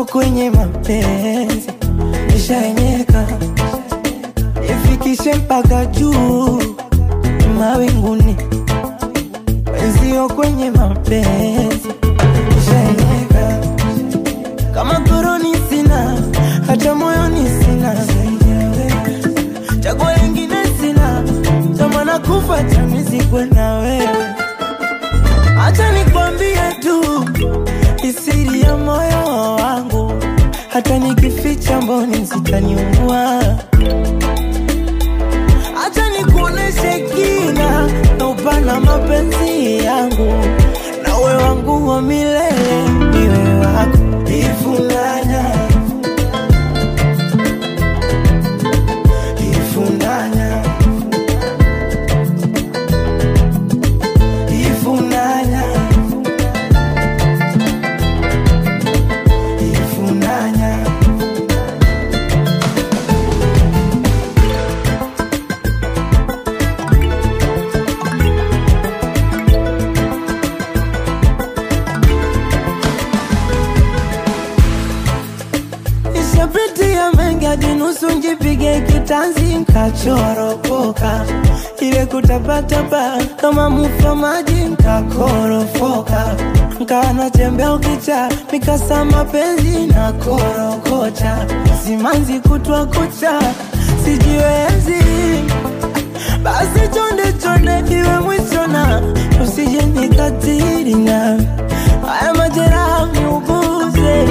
kwenye mapenzi nishaenyeka, ifikishe mpaka juu mawinguni, wenzio kwenye mapenzi nishaenyeka, kama koroni sina, hata moyoni sina, chaguo lingine sina, tamana kufa chanizikwe na wewe. Acha nikwambie tu isiri ya moyo wangu, hata nikificha mboni zitaniua. Acha nikuoneshe kina na upana mapenzi yangu, na uwe wangu wa milele, niwe wako ifunanya ifunanya ifunanya ifunanya Nishapitia mengi hadi nusu njipige kitanzi nkachoropoka, ile kutapatapa kama mufa maji nkakorofoka, nkawa natembea ukicha mikasa mapenzi na korokocha, simanzi kutwa kucha sijiwezi, basi chonde chonde iwe mwisho na usije nikatiri na haya majeraha niuguze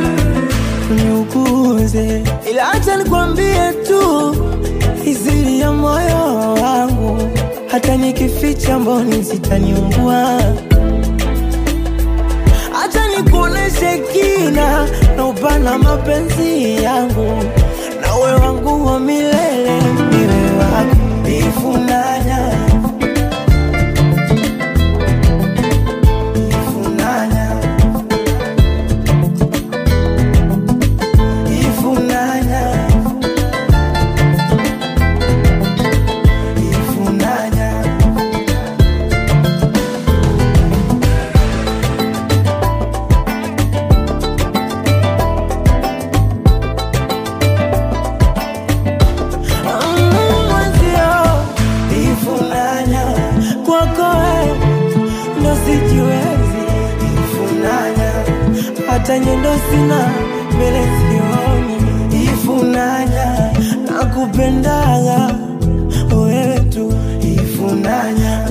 niuguze, ila acha nikwambie tu izili ya moyo wangu, hata nikificha mboni zitaniungua. Acha nikuoneshe kina na upana mapenzi yangu, na uwe wangu wa milele, niwe wako ifunanya ifunanya ifunanya ifunanya Mm, mwenzio ifunanya kwako wewe ndo sijiwezi ifunanya hata nyendo sina mbele sioni ifunanya nakupendaga wewe tu ifunanya